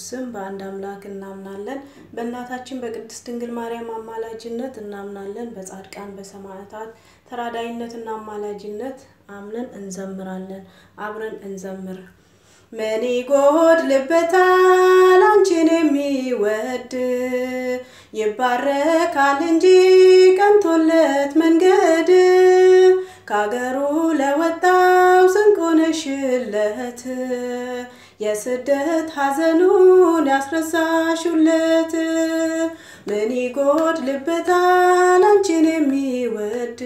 ስም በአንድ አምላክ እናምናለን። በእናታችን በቅድስት ድንግል ማርያም አማላጅነት እናምናለን። በጻድቃን በሰማዕታት ተራዳይነትና አማላጅነት አምነን እንዘምራለን። አብረን እንዘምር። ምን ይጎድልበታል አንቺን የሚወድ ይባረካል እንጂ ቀንቶለት መንገድ ከአገሩ ለወጣው ስንቅ ሆነሽለት የስደት ሐዘኑን ያስረሳሹለት ምን ይጎድልበታል አንቺን የሚወድ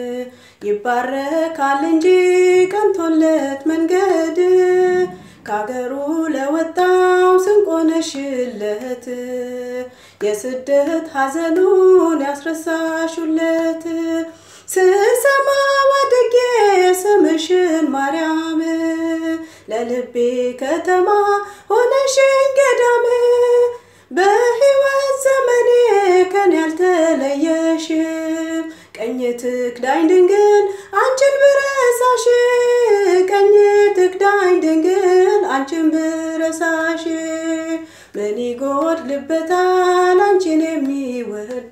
ይባረካል እንጂ ቀንቶለት መንገድ ከአገሩ ለወጣው ስንቅ ሆነሽለት የስደት ሐዘኑን ያስረሳሹለት ስሰማ ወድቄ ስምሽን ማርያም ለልቤ ከተማ ሆነሽኝ ገዳም በሕይወት ዘመኔ ከኔ ያልተለየሽም ቀኝ ትክዳኝ ድንግል አንቺን ብረሳሽ ቀኝ ትክዳኝ ድንግል አንቺን ብረሳሽ ምን ይጎድልበታል አንቺን የሚወድ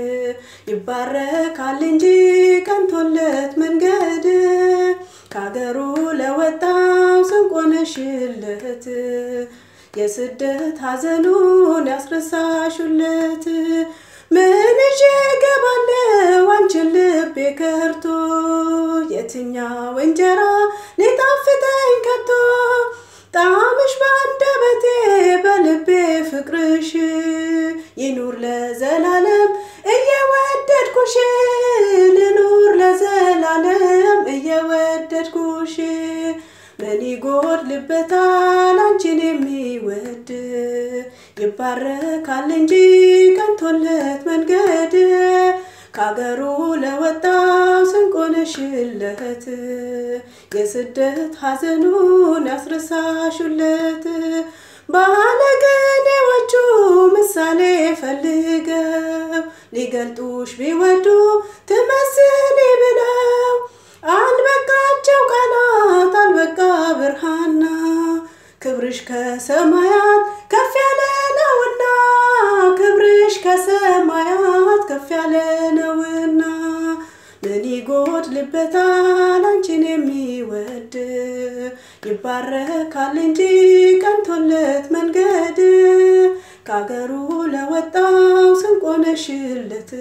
ይባረካል እንጂ ቀንቶለት መንገድ ከአገሩ ለወጣው ስንቅ ሆነሽለት የስደት ሐዘኑን ያስረሳሹለት ምን ይዤ እገባለሁ አንቺን ልቤ ከርቶ የትኛው እንጀራ ሊጣፍጠኝ ከቶ ጣዕምሽ በአንደበቴ በልቤ ፍቅርሽ ይኑር ለዘላለም እየወደድኩሽ ልኑር ለዘላለም እየወደድኩሽ ምን ይጎድልበታል አንቺን የሚወድ ይባረካል እንጂ ቀንቶለት መንገድ ከአገሩ ለወጣው ስንቅ ሆነሽለት የስደት ሐዘኑን ያስረሳሹለት ባለቅኔዎቹ ምሳሌ ፈልገው ሊገልጡሽ ቢወዱ ትመስሊ ብለው አልበቃቸው ቃላት አልበቃ ብርሃና ክብርሽ ከሰማያት ከፍ ያለ ነውና ክብርሽ ከሰማያት ከፍ ያለ ነውና ምን ይጎድልበታል አንቺን የሚወድ ይባረካል እንጂ ቀንቶለት መንገድ ከአገሩ ለወጣው ስንቅ ሆነሽለት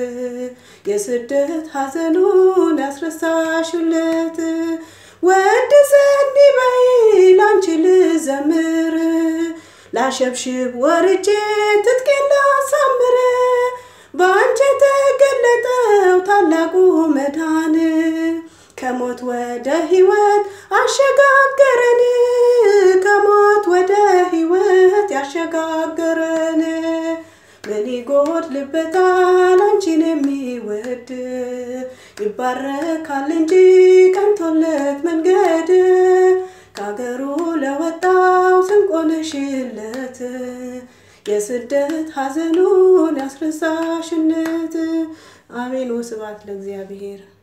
የስደት ሐዘኑን ያስረሳሹለት ወድሰኒ በይ ላንቺ ልዘምር ላሸብሽብ ወርጄ ትጥቄን ላሳምር በአንቺ የተገለጠው ታላቁ መዳን ከሞት ወደ ሕይወት አሸጋገረን ከሞት ወደ ሕይወት ያሸጋገረን ምን ይጎድልበታል አንቺን የሚወድ ይባረካል እንጂ ቀንቶለት መንገድ ከአገሩ ለወጣው ስንቅ ሆነሽለት የስደት ሐዘኑን ያስረሳሽነት አሜን። ወስብሐት ለእግዚአብሔር።